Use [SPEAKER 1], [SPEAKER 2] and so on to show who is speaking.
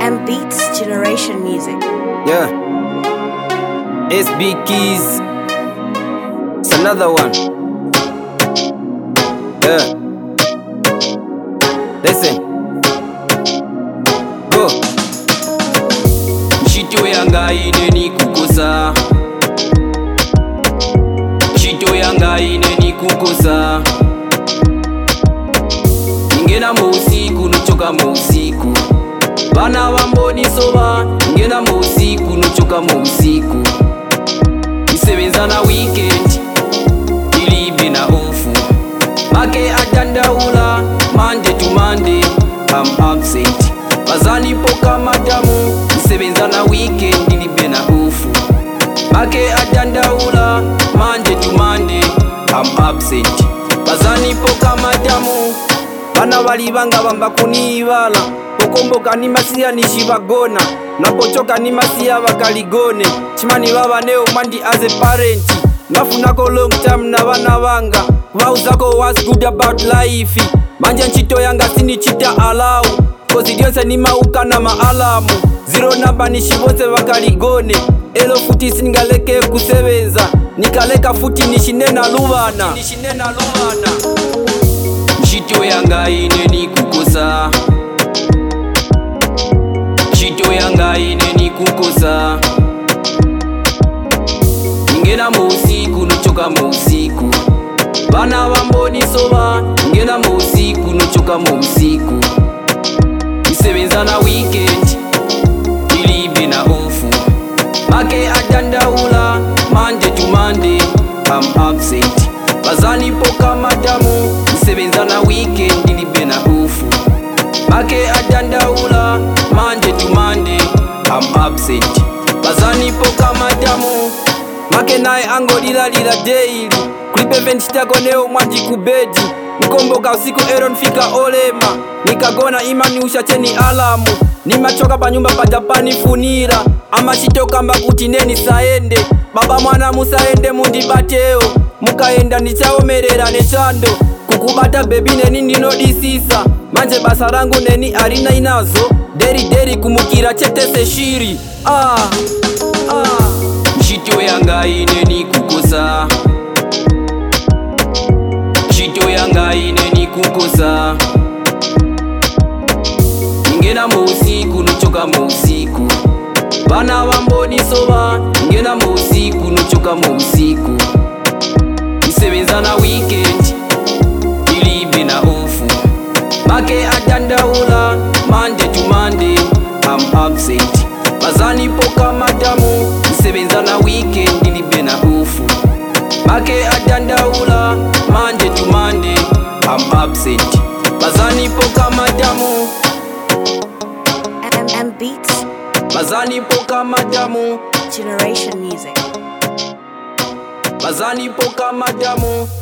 [SPEAKER 1] and Beats Generation Music.
[SPEAKER 2] Yeah. SB Keys. It's another one. Yeah. Listen. Go. Ntchito yanga ine nikukosa. Ntchito yanga ine nikukosa. Ningena mu usiku nuchoka mu usiku. Bana bambonisoba ngena mu usiku nuchoka mu usiku isebenza na weekend ilibe na ofu make adandaula Monday to Monday I'm absent bazanipoka madamu isebenza na weekend ilibe na ofu make adandaula Monday to Monday I'm absent bazanipoka madamu bana balibanga bamba kunibala okomboka ni masiya nishibagona napochoka ni masiya bakaligone chimani baba neo mandi as a parent nafunako long time na bana banga bauzako was good about life manje ntchito yanga sinichita alau kozi lyonse nimauka na maalamu ziro namba nishibonse bakaligone elo futi singaleke kusebenza nikaleka futi nishinena lubana nishinena lubana ntchito yanga ine nikukosa ntchito yanga ine nikukosa ngena mu usiku nuchoka mu usiku bana bambonisoba ngena mu usiku nuchoka mu usiku isebenza na weekend ilibe na ofu make adandaula Monday to Monday I'm absent bazanipoka madamu isebenza na weekend ilibe na ofu make adandaula Monday to Monday I'm absent bazanipoka madamu make naye angolilalila daily kulipe ventitako neo mwanji kubedi nkomboka usiku ero nfika olema nikagona imani ushacheni alamu nimachoka panyumba pajapanifunira amachitokamba kuti neni saende baba mwana musaende mundibateo mukaenda ndichaomerera nechando kukubata bebi neni ndinodisisa manje basa rangu neni arina inazo deri deri kumukira chetese shiri ah, ah. ntchito yanga ine nikukosa ntchito yanga ine nikukosa ngena mu usiku nuchoka mu usiku bana bambonisoba ngena mu usiku nuchoka mu usiku isebenza na weekend ilibe na ofu make adandaula Monday to Monday I'm absent bazanipoka madamu isebenza na weekend ilibe na ofu make adandaula Monday to Monday I'm absent bazanipoka madamu
[SPEAKER 1] And, and Beats
[SPEAKER 2] bazanipoka madamu
[SPEAKER 1] Generation Music.
[SPEAKER 2] bazanipoka madamu